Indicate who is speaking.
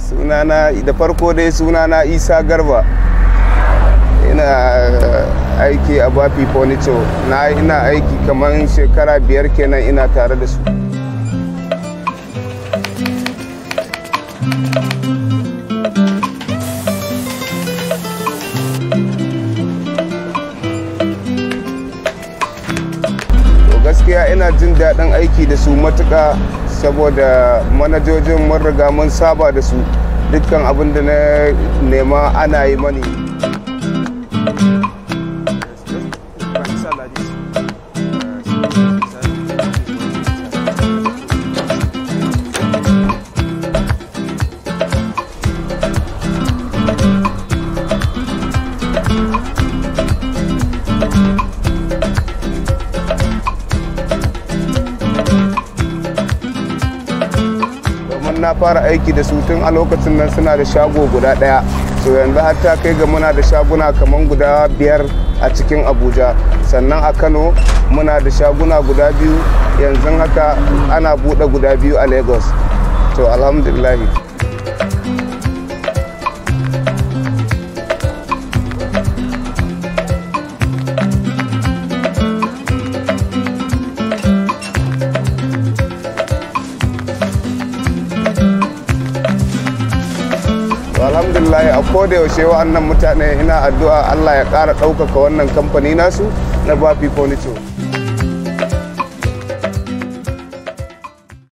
Speaker 1: sunana da farko dai sunana isa garba ina aiki a bafi furniture na ina aiki kamar shekara biyar kenan ina tare da su to gaskiya ina jin daɗin aiki da su matuƙa saboda manajojin mun riga mun saba da su dukkan abin da na nema ana yi mani domin na fara aiki da su tun a lokacin nan suna da shago guda ɗaya to yanzu har ta kai ga muna da shaguna kamar guda biyar a cikin abuja sannan a kano muna da shaguna guda biyu yanzu haka ana buɗe guda biyu a lagos to alhamdulillahi to alhamdulillah a koda yaushe wa'annan mutane ina addu'a allah ya ƙara ɗaukaka wannan kamfani nasu na bafi furniture